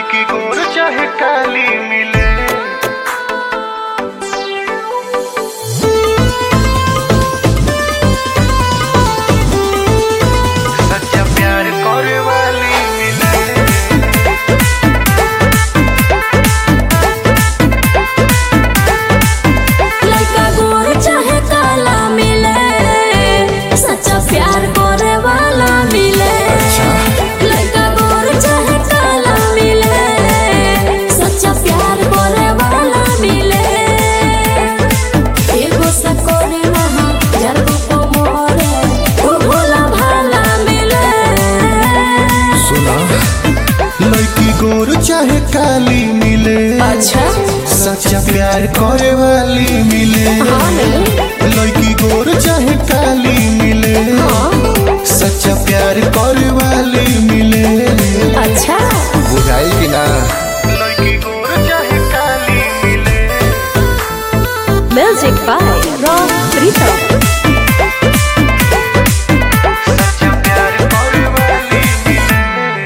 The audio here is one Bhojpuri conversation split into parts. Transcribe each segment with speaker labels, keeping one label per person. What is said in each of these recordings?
Speaker 1: लड़की गोर चाहे काली मिले सच्चा प्यार करे वाली मिले
Speaker 2: लड़का गोर चाहे काला मिले सच्चा प्यार करे वाला मिले लड़का गोर चाहे काला मिले सच्चा प्यार करे वाला मिले एगो से करे रहा जरगो को मोरे ओ भोला भाला मिले
Speaker 1: सुना लड़की गोर चाहे काली मिले
Speaker 2: अच्छा
Speaker 1: सच्चा प्यार करे वाली मिले
Speaker 2: हाँ नहीं
Speaker 1: लड़की गोर चाहे काली मिले
Speaker 2: हाँ
Speaker 1: सच्चा प्यार करे वाली मिले
Speaker 2: अच्छा
Speaker 1: बुझाई कि ना लड़की गोर चाहे काली मिले
Speaker 2: म्यूजिक बाय रॉक प्रीतम
Speaker 1: सच्चा प्यार करे वाली मिले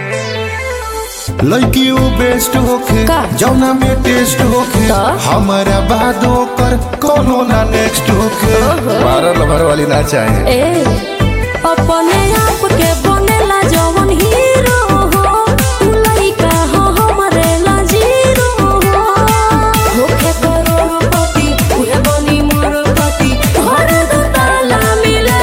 Speaker 1: लड़की वो बेस्ट होखे
Speaker 2: का?
Speaker 1: जौना में टेस्ट होखे
Speaker 2: का?
Speaker 1: हमारा बाद ओकर कोनो ना नेक्स्ट होखे बारह लभर वाली ना चाहे
Speaker 2: ए अपने आप के बनेला जवन हीरो हो तू लइका हो हमरे ला जीरो हो होखे करोड़पति उहे बनी मोरपति घर दो ताला मिले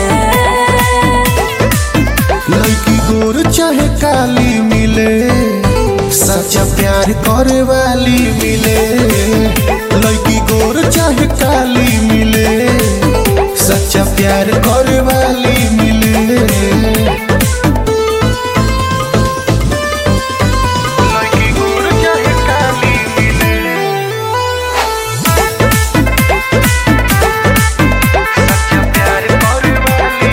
Speaker 1: लड़की गोर चाहे काली मिले सच्चा प्यार करे वाली मिले लड़की गोर चाहे काली मिले सच्चा प्यार करे वाली मिले लड़की गोर चाहे काली मिले सच्चा प्यार करे वाली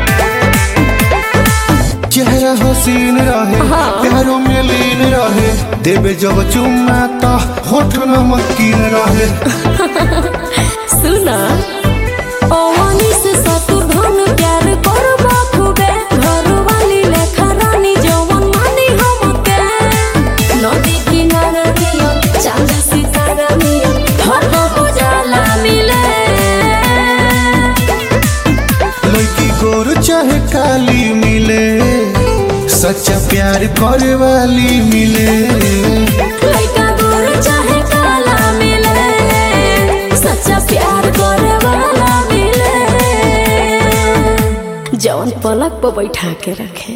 Speaker 1: चेहरा हसीन रहे
Speaker 2: हाँ।
Speaker 1: प्यारों में लीन रहे देवे जब चुम्मा तो होठ नमकीन रहे
Speaker 2: सुना ओवानी से शत्रुघ्न प्यार करबा खूबे घर वाली लेखा रानी जवन मानी हमके नदी किनारा नियन चांद सितारा नियन हर उजाला मिले
Speaker 1: लड़की गोर चाहे काली मिले सच्चा प्यार करे वाली मिले
Speaker 2: लइका गोर चाहे काला मिले सच्चा प्यार करे वाला मिले जवन पलक पर बैठा के रखे